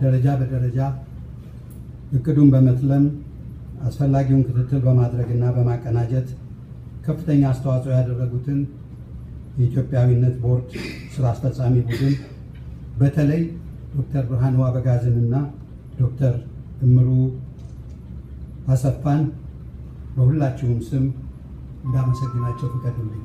ደረጃ በደረጃ እቅዱን በመትለም አስፈላጊውን ክትትል በማድረግና በማቀናጀት ከፍተኛ አስተዋጽኦ ያደረጉትን የኢትዮጵያዊነት ቦርድ ስራ አስፈጻሚ ቡድን በተለይ ዶክተር ብርሃኑ አበጋዝንና ዶክተር እምሩ አሰፋን በሁላችሁም ስም እንዳመሰግናቸው ፍቀዱልኝ።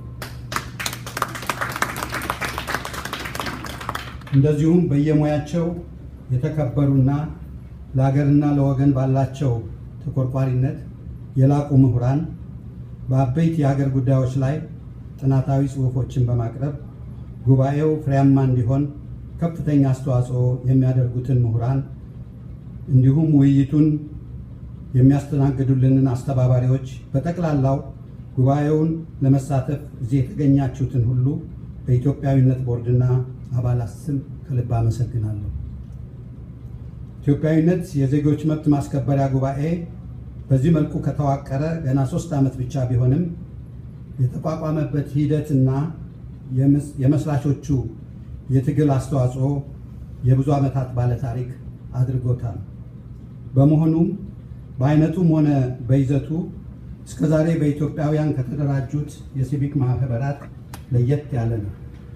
እንደዚሁም በየሙያቸው የተከበሩና ለሀገርና ለወገን ባላቸው ተቆርቋሪነት የላቁ ምሁራን በአበይት የሀገር ጉዳዮች ላይ ጥናታዊ ጽሑፎችን በማቅረብ ጉባኤው ፍሬያማ እንዲሆን ከፍተኛ አስተዋጽኦ የሚያደርጉትን ምሁራን እንዲሁም ውይይቱን የሚያስተናግዱልንን አስተባባሪዎች በጠቅላላው ጉባኤውን ለመሳተፍ እዚህ የተገኛችሁትን ሁሉ በኢትዮጵያዊነት ቦርድና አባላት ስም ከልብ አመሰግናለሁ። ኢትዮጵያዊነት የዜጎች መብት ማስከበሪያ ጉባኤ በዚህ መልኩ ከተዋቀረ ገና ሶስት ዓመት ብቻ ቢሆንም የተቋቋመበት ሂደትና የመስራቾቹ የትግል አስተዋጽኦ የብዙ ዓመታት ባለታሪክ አድርጎታል። በመሆኑም በአይነቱም ሆነ በይዘቱ እስከዛሬ በኢትዮጵያውያን ከተደራጁት የሲቪክ ማህበራት ለየት ያለ ነው።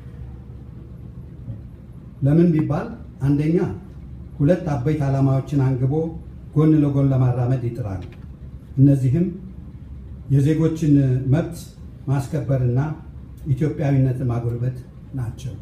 ለምን ቢባል አንደኛ ሁለት አበይት ዓላማዎችን አንግቦ ጎን ለጎን ለማራመድ ይጥራል። እነዚህም የዜጎችን መብት ማስከበርና ኢትዮጵያዊነትን ማጎልበት ናቸው።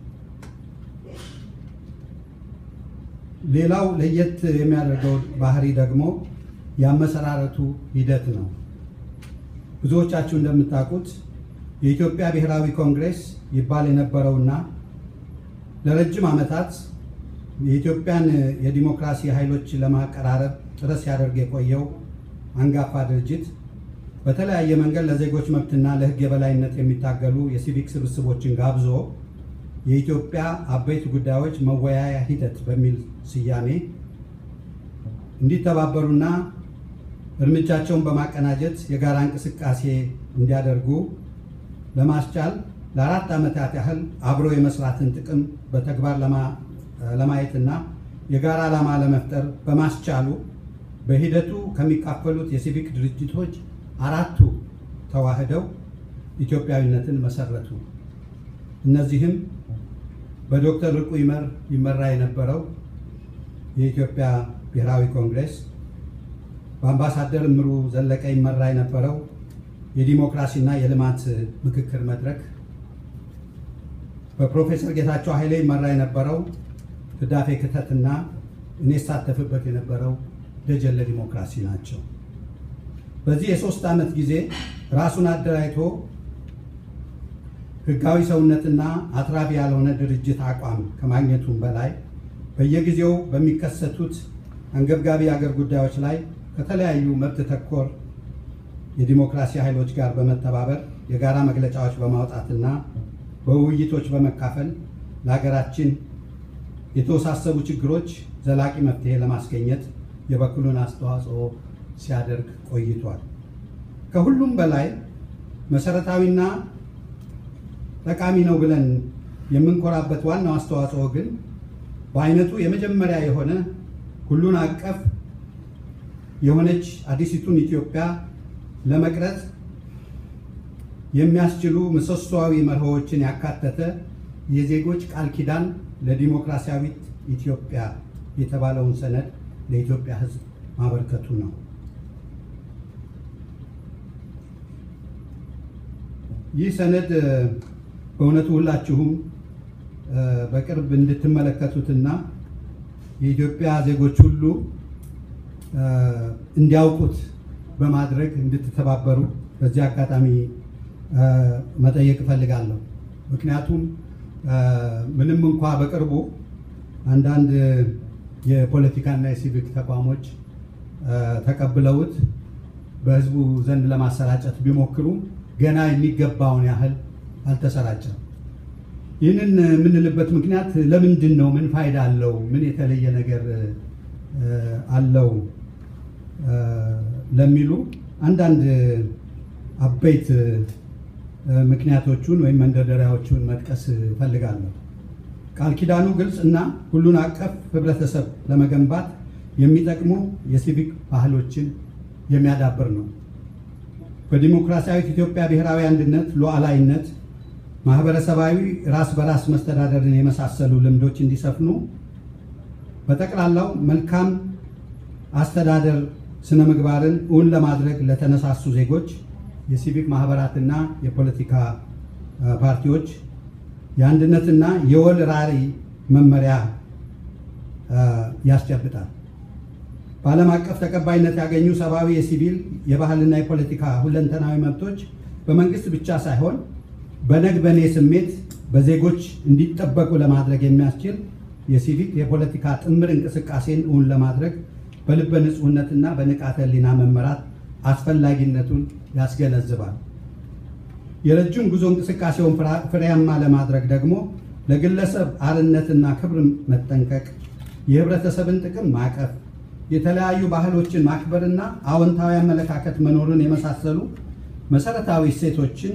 ሌላው ለየት የሚያደርገው ባህሪ ደግሞ የአመሰራረቱ ሂደት ነው። ብዙዎቻችሁ እንደምታውቁት የኢትዮጵያ ብሔራዊ ኮንግሬስ ይባል የነበረውና ለረጅም ዓመታት የኢትዮጵያን የዲሞክራሲ ኃይሎች ለማቀራረብ ጥረት ሲያደርግ የቆየው አንጋፋ ድርጅት በተለያየ መንገድ ለዜጎች መብትና ለሕግ የበላይነት የሚታገሉ የሲቪክ ስብስቦችን ጋብዞ የኢትዮጵያ አበይት ጉዳዮች መወያያ ሂደት በሚል ስያሜ እንዲተባበሩና እርምጃቸውን በማቀናጀት የጋራ እንቅስቃሴ እንዲያደርጉ ለማስቻል ለአራት ዓመታት ያህል አብሮ የመስራትን ጥቅም በተግባር ለማየትና የጋራ ዓላማ ለመፍጠር በማስቻሉ በሂደቱ ከሚካፈሉት የሲቪክ ድርጅቶች አራቱ ተዋህደው ኢትዮጵያዊነትን መሰረቱ። እነዚህም በዶክተር ርቁ ይመር ይመራ የነበረው የኢትዮጵያ ብሔራዊ ኮንግሬስ፣ በአምባሳደር እምሩ ዘለቀ ይመራ የነበረው የዲሞክራሲና የልማት ምክክር መድረክ፣ በፕሮፌሰር ጌታቸው ኃይሌ ይመራ የነበረው ህዳፌ ክተትና እኔ ሳተፍበት የነበረው ደጀን ለዲሞክራሲ ናቸው። በዚህ የሶስት ዓመት ጊዜ ራሱን አደራጅቶ ህጋዊ ሰውነትና አትራፊ ያልሆነ ድርጅት አቋም ከማግኘቱም በላይ በየጊዜው በሚከሰቱት አንገብጋቢ አገር ጉዳዮች ላይ ከተለያዩ መብት ተኮር የዲሞክራሲ ኃይሎች ጋር በመተባበር የጋራ መግለጫዎች በማውጣትና በውይይቶች በመካፈል ለሀገራችን የተወሳሰቡ ችግሮች ዘላቂ መፍትሄ ለማስገኘት የበኩሉን አስተዋጽኦ ሲያደርግ ቆይቷል። ከሁሉም በላይ መሰረታዊና ጠቃሚ ነው ብለን የምንኮራበት ዋናው አስተዋጽኦ ግን በአይነቱ የመጀመሪያ የሆነ ሁሉን አቀፍ የሆነች አዲሲቱን ኢትዮጵያ ለመቅረጽ የሚያስችሉ ምሰሶዊ መርሆዎችን ያካተተ የዜጎች ቃል ኪዳን ለዲሞክራሲያዊት ኢትዮጵያ የተባለውን ሰነድ ለኢትዮጵያ ሕዝብ ማበርከቱ ነው። ይህ ሰነድ በእውነቱ ሁላችሁም በቅርብ እንድትመለከቱትና የኢትዮጵያ ዜጎች ሁሉ እንዲያውቁት በማድረግ እንድትተባበሩ በዚህ አጋጣሚ መጠየቅ እፈልጋለሁ። ምክንያቱም ምንም እንኳ በቅርቡ አንዳንድ የፖለቲካና የሲቪክ ተቋሞች ተቀብለውት በህዝቡ ዘንድ ለማሰራጨት ቢሞክሩም ገና የሚገባውን ያህል አልተሰራጨም። ይህንን የምንልበት ምክንያት ለምንድን ነው? ምን ፋይዳ አለው? ምን የተለየ ነገር አለው? ለሚሉ አንዳንድ አበይት ምክንያቶቹን ወይም መንደርደሪያዎቹን መጥቀስ እፈልጋለሁ። ቃል ኪዳኑ ግልጽ እና ሁሉን አቀፍ ህብረተሰብ ለመገንባት የሚጠቅሙ የሲቪክ ባህሎችን የሚያዳብር ነው። በዲሞክራሲያዊት ኢትዮጵያ ብሔራዊ አንድነት፣ ሉዓላዊነት፣ ማህበረሰባዊ ራስ በራስ መስተዳደርን የመሳሰሉ ልምዶች እንዲሰፍኑ በጠቅላላው መልካም አስተዳደር ስነ ምግባርን እውን ለማድረግ ለተነሳሱ ዜጎች የሲቪክ ማህበራትና የፖለቲካ ፓርቲዎች የአንድነትና የወል ራዕይ መመሪያ ያስጨብጣል። በዓለም አቀፍ ተቀባይነት ያገኙ ሰብአዊ፣ የሲቪል፣ የባህልና የፖለቲካ ሁለንተናዊ መብቶች በመንግስት ብቻ ሳይሆን በነግ በኔ ስሜት በዜጎች እንዲጠበቁ ለማድረግ የሚያስችል የሲቪክ የፖለቲካ ጥምር እንቅስቃሴን እውን ለማድረግ በልበ ንጹህነትና በንቃተ ህሊና መመራት አስፈላጊነቱን ያስገነዝባል። የረጅም ጉዞ እንቅስቃሴውን ፍሬያማ ለማድረግ ደግሞ ለግለሰብ አርነትና ክብር መጠንቀቅ፣ የህብረተሰብን ጥቅም ማቀፍ፣ የተለያዩ ባህሎችን ማክበርና አዎንታዊ አመለካከት መኖርን የመሳሰሉ መሰረታዊ እሴቶችን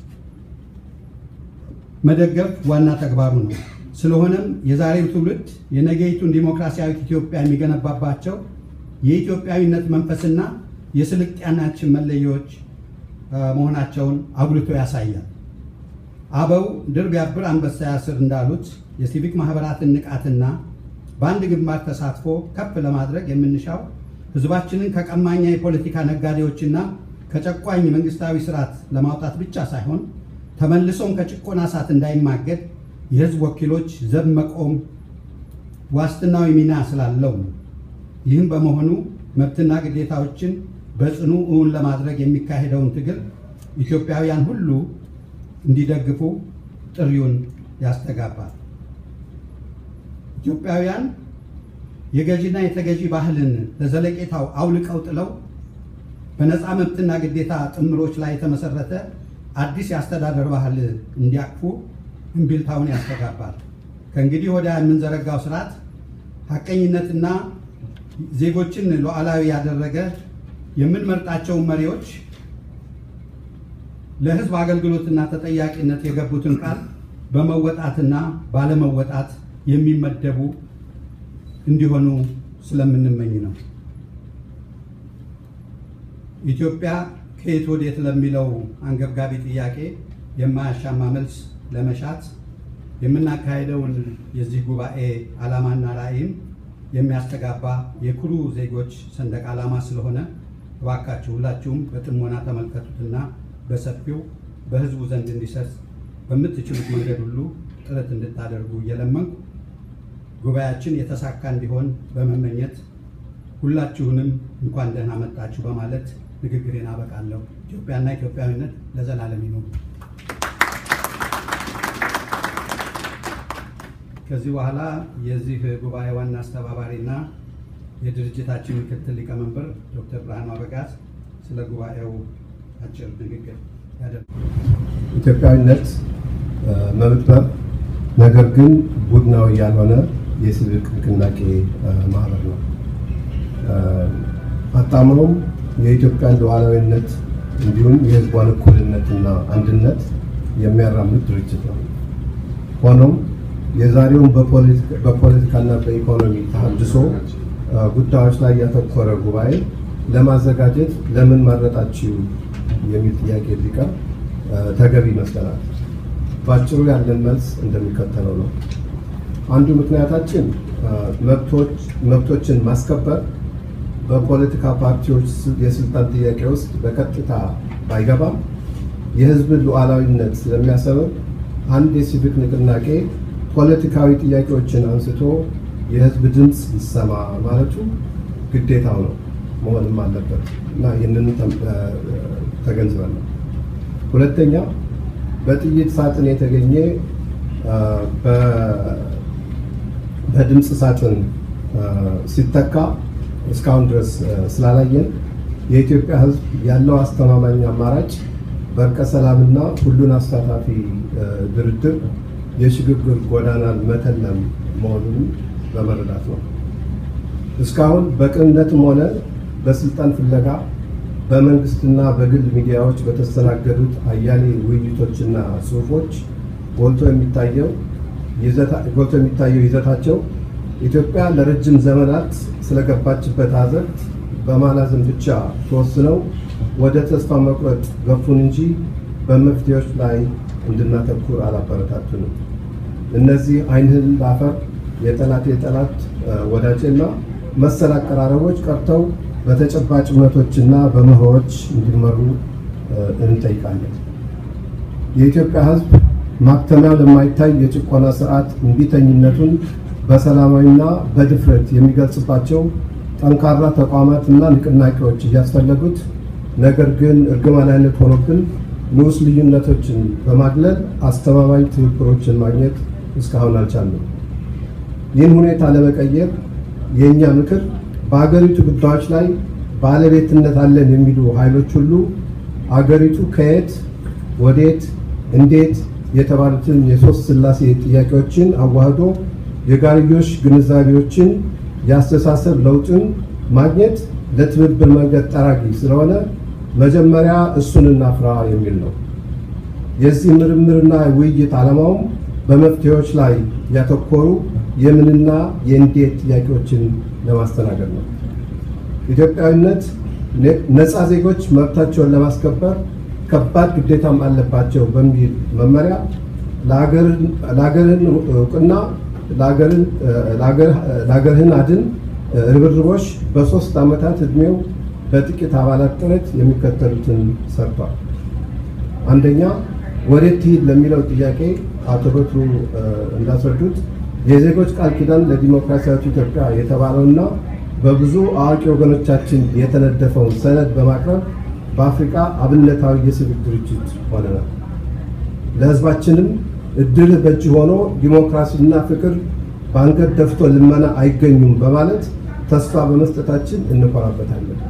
መደገፍ ዋና ተግባሩ ነው። ስለሆነም የዛሬው ትውልድ የነገይቱን ዲሞክራሲያዊት ኢትዮጵያ የሚገነባባቸው የኢትዮጵያዊነት መንፈስና የስልጣኔያችን መለያዎች መሆናቸውን አጉልቶ ያሳያል። አበው ድር ቢያብር አንበሳ ያስር እንዳሉት የሲቪክ ማህበራትን ንቃትና በአንድ ግንባር ተሳትፎ ከፍ ለማድረግ የምንሻው ህዝባችንን ከቀማኛ የፖለቲካ ነጋዴዎችና ከጨቋኝ መንግስታዊ ስርዓት ለማውጣት ብቻ ሳይሆን ተመልሶም ከጭቆና እሳት እንዳይማገድ የህዝብ ወኪሎች ዘብ መቆም ዋስትናዊ ሚና ስላለው ነው። ይህም በመሆኑ መብትና ግዴታዎችን በጽኑ እውን ለማድረግ የሚካሄደውን ትግል ኢትዮጵያውያን ሁሉ እንዲደግፉ ጥሪውን ያስተጋባል። ኢትዮጵያውያን የገዢና የተገዢ ባህልን ለዘለቄታው አውልቀው ጥለው በነፃ መብትና ግዴታ ጥምሮች ላይ የተመሰረተ አዲስ የአስተዳደር ባህል እንዲያቅፉ እምቢልታውን ያስተጋባል። ከእንግዲህ ወዲያ የምንዘረጋው ስርዓት ሀቀኝነትና ዜጎችን ሉዓላዊ ያደረገ የምንመርጣቸውን መሪዎች ለህዝብ አገልግሎትና ተጠያቂነት የገቡትን ቃል በመወጣትና ባለመወጣት የሚመደቡ እንዲሆኑ ስለምንመኝ ነው። ኢትዮጵያ ከየት ወዴት ለሚለው አንገብጋቢ ጥያቄ የማያሻማ መልስ ለመሻት የምናካሄደውን የዚህ ጉባኤ ዓላማና ራዕይም የሚያስተጋባ የኩሩ ዜጎች ሰንደቅ ዓላማ ስለሆነ እባካችሁ ሁላችሁም በጥሞና ተመልከቱትና በሰፊው በህዝቡ ዘንድ እንዲሰርጽ በምትችሉት መንገድ ሁሉ ጥረት እንድታደርጉ እየለመንኩ ጉባኤያችን የተሳካ እንዲሆን በመመኘት ሁላችሁንም እንኳን ደህና መጣችሁ በማለት ንግግሬን አበቃለሁ። ኢትዮጵያና ኢትዮጵያዊነት ለዘላለም ይኖሩ። ከዚህ በኋላ የዚህ ጉባኤ ዋና አስተባባሪና የድርጅታችን ምክትል ሊቀመንበር ዶክተር ብርሃኑ አበጋዝ ስለ ጉባኤው አጭር ንግግር ያደርጋል። ኢትዮጵያዊነት መብትበር ነገር ግን ቡድናዊ ያልሆነ የሲቪክ ንቅናቄ ማህበር ነው። አጣምሮም የኢትዮጵያን ሉዓላዊነት እንዲሁም የሕዝቧን እኩልነትና አንድነት የሚያራምድ ድርጅት ነው። ሆኖም የዛሬውን በፖለቲካና በኢኮኖሚ ተሃድሶ ጉዳዮች ላይ ያተኮረ ጉባኤ ለማዘጋጀት ለምን መረጣችሁ የሚል ጥያቄ ቢቀርብ ተገቢ ይመስለናል። በአጭሩ ያለን መልስ እንደሚከተለው ነው። አንዱ ምክንያታችን መብቶችን ማስከበር በፖለቲካ ፓርቲዎች የስልጣን ጥያቄ ውስጥ በቀጥታ ባይገባም የህዝብን ሉዓላዊነት ስለሚያሰብብ አንድ የሲቪክ ንቅናቄ ፖለቲካዊ ጥያቄዎችን አንስቶ የህዝብ ድምፅ ይሰማ ማለቱ ግዴታው ነው መሆንም አለበት እና ይህንን ተገንዝበን ነው። ሁለተኛ በጥይት ሳጥን የተገኘ በድምፅ ሳጥን ሲተካ እስካሁን ድረስ ስላላየን የኢትዮጵያ ህዝብ ያለው አስተማማኝ አማራጭ በእርቀ ሰላምና ሁሉን አሳታፊ ድርድር የሽግግር ጎዳናን መተለም መሆኑን በመረዳት ነው። እስካሁን በቅንነትም ሆነ በስልጣን ፍለጋ በመንግስትና በግል ሚዲያዎች በተስተናገዱት አያሌ ውይይቶችና ጽሁፎች ጎልቶ የሚታየው ጎልቶ የሚታየው ይዘታቸው ኢትዮጵያ ለረጅም ዘመናት ስለገባችበት አዘቅት በማላዘን ብቻ ተወስነው ወደ ተስፋ መቁረጥ ገፉን እንጂ በመፍትሄዎች ላይ እንድናተኩር አላበረታቱንም። እነዚህ ዓይንህን ላፈር የጠላት የጠላት ወዳጅና መሰል አቀራረቦች ቀርተው በተጨባጭ እውነቶችና በመርሆዎች እንዲመሩ እንጠይቃለን። የኢትዮጵያ ሕዝብ ማክተሚያው ለማይታይ የጭቆና ስርዓት እምቢተኝነቱን በሰላማዊና በድፍረት የሚገልጽባቸው ጠንካራ ተቋማትና ንቅናቄዎች እያስፈለጉት ነገር ግን እርግማናዊነት ሆኖብን ንዑስ ልዩነቶችን በማግለል አስተማማኝ ትብብሮችን ማግኘት እስካሁን አልቻለም። ይህን ሁኔታ ለመቀየር የእኛ ምክር በአገሪቱ ጉዳዮች ላይ ባለቤትነት አለን የሚሉ ኃይሎች ሁሉ አገሪቱ ከየት ወዴት፣ እንዴት የተባሉትን የሶስት ሥላሴ ጥያቄዎችን አዋህዶ የጋርዮሽ ግንዛቤዎችን የአስተሳሰብ ለውጥን ማግኘት ለትብብር መንገድ ጠራጊ ስለሆነ መጀመሪያ እሱን እናፍራ የሚል ነው። የዚህ ምርምርና ውይይት ዓላማውም በመፍትሄዎች ላይ ያተኮሩ የምንና የእንዴት ጥያቄዎችን ለማስተናገድ ነው። ኢትዮጵያዊነት ነፃ ዜጎች መብታቸውን ለማስከበር ከባድ ግዴታም አለባቸው በሚል መመሪያ ለሀገርህን እውቅና ለሀገርህን አድን ርብርቦች በሶስት ዓመታት ዕድሜው በጥቂት አባላት ጥረት የሚከተሉትን ሰርቷል። አንደኛ ወዴት ትሂድ ለሚለው ጥያቄ አቶ በትሩ እንዳስረዱት የዜጎች ቃል ኪዳን ለዲሞክራሲያዊት ኢትዮጵያ የተባለውና በብዙ አዋቂ ወገኖቻችን የተነደፈውን ሰነድ በማቅረብ በአፍሪካ አብነታዊ የሲቪክ ድርጅት ሆነናል። ለሕዝባችንም እድል በእጅ ሆኖ ዲሞክራሲና ፍቅር በአንገት ደፍቶ ልመና አይገኙም በማለት ተስፋ በመስጠታችን እንኮራበታለን።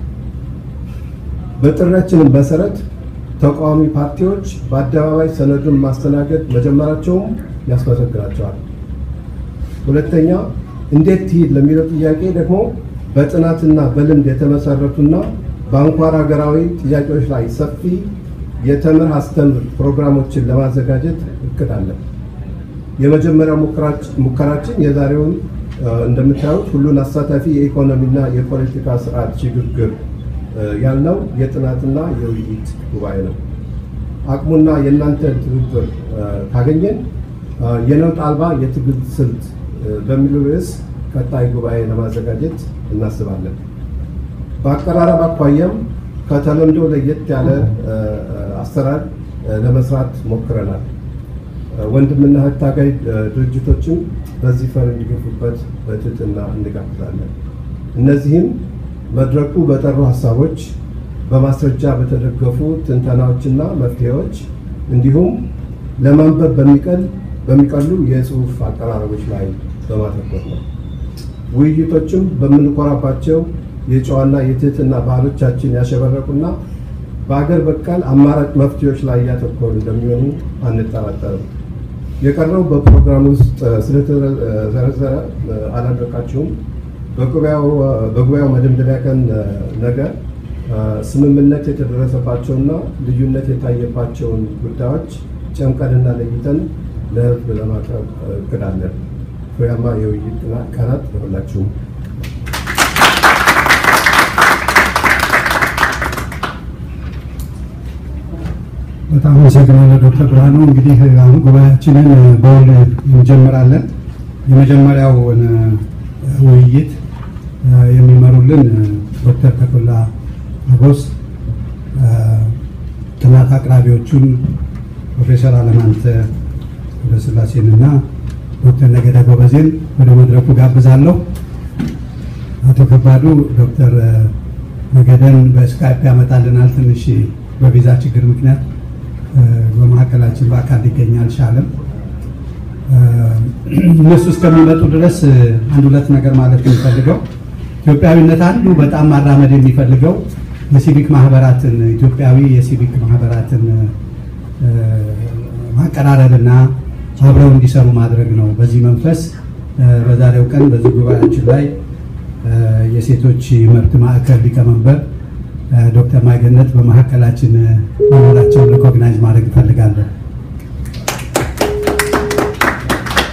በጥሪያችንም መሰረት ተቃዋሚ ፓርቲዎች በአደባባይ ሰነዱን ማስተናገድ መጀመራቸውም ያስመሰግናቸዋል። ሁለተኛ እንዴት ትሂድ ለሚለው ጥያቄ ደግሞ በጥናትና በልምድ የተመሰረቱና በአንኳር ሀገራዊ ጥያቄዎች ላይ ሰፊ የተምር አስተምር ፕሮግራሞችን ለማዘጋጀት እቅድ አለን። የመጀመሪያው ሙከራችን የዛሬውን እንደምታዩት ሁሉን አሳታፊ የኢኮኖሚና የፖለቲካ ስርዓት ሽግግር ያልነው የጥናትና የውይይት ጉባኤ ነው። አቅሙና የእናንተ ትብብር ካገኘን የነውጥ አልባ የትግል ስልት በሚል ርዕስ ቀጣይ ጉባኤ ለማዘጋጀት እናስባለን። በአቀራረብ አኳያም ከተለምዶ ለየት ያለ አሰራር ለመስራት ሞክረናል። ወንድምና እህት ታጋይ ድርጅቶችም በዚህ ፈር እንዲገፉበት በትህትና እንጋብዛለን። እነዚህም መድረኩ በጠሩ ሀሳቦች፣ በማስረጃ በተደገፉ ትንተናዎችና መፍትሄዎች እንዲሁም ለማንበብ በሚቀሉ የጽሁፍ አቀራረቦች ላይ በማተኮር ነው። ውይይቶችም በምንኮራባቸው የጨዋና የትህትና ባህሎቻችን ያሸበረቁና በአገር በቀል አማራጭ መፍትሄዎች ላይ እያተኮሩ እንደሚሆኑ አንጠራጠርም። የቀረው በፕሮግራም ውስጥ ስለተዘረዘረ አላደረቃችሁም። በጉባኤው መደምደሚያ ቀን ነገ ስምምነት የተደረሰባቸውና ልዩነት የታየባቸውን ጉዳዮች ጨምቀንና ለይተን ለሕዝብ ለማቅረብ እቅዳለን። ፍሬያማ የውይይት ቀናት ለሁላችሁም። በጣም አመሰግናለሁ ዶክተር ብርሃኑ። እንግዲህ አሁን ጉባኤያችንን በውል እንጀምራለን። የመጀመሪያውን ውይይት የሚመሩልን ዶክተር ተኮላ አጎስ፣ ጥናት አቅራቢዎቹን ፕሮፌሰር አለማንተ ገብረስላሴን እና ዶክተር ነገደ ጎበዜን ወደ መድረኩ ጋብዛለሁ። አቶ ከባዱ ዶክተር ነገደን በስካይፕ ያመጣልናል። ትንሽ በቪዛ ችግር ምክንያት በመካከላችን በአካል ሊገኝ አልቻለም። እነሱ እስከሚመጡ ድረስ አንድ ሁለት ነገር ማለት የሚፈልገው ኢትዮጵያዊነት አንዱ በጣም ማራመድ የሚፈልገው የሲቪክ ማህበራትን ኢትዮጵያዊ የሲቪክ ማህበራትን ማቀራረብና አብረው እንዲሰሩ ማድረግ ነው። በዚህ መንፈስ በዛሬው ቀን በዚህ ጉባኤያችን ላይ የሴቶች መብት ማዕከል ሊቀመንበር ዶክተር ማይገነት በመካከላችን መኖራቸውን ሪኮግናይዝ ማድረግ እፈልጋለሁ።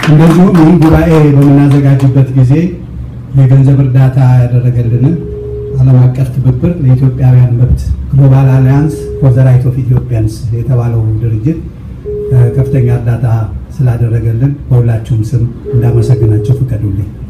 እንደዚሁም ይህ ጉባኤ በምናዘጋጅበት ጊዜ የገንዘብ እርዳታ ያደረገልንን ዓለም አቀፍ ትብብር ለኢትዮጵያውያን መብት ግሎባል አሊያንስ ፎር ዘ ራይት ኦፍ ኢትዮጵያንስ የተባለው ድርጅት ከፍተኛ እርዳታ ስላደረገልን በሁላችሁም ስም እንዳመሰግናቸው ፍቀዱልኝ።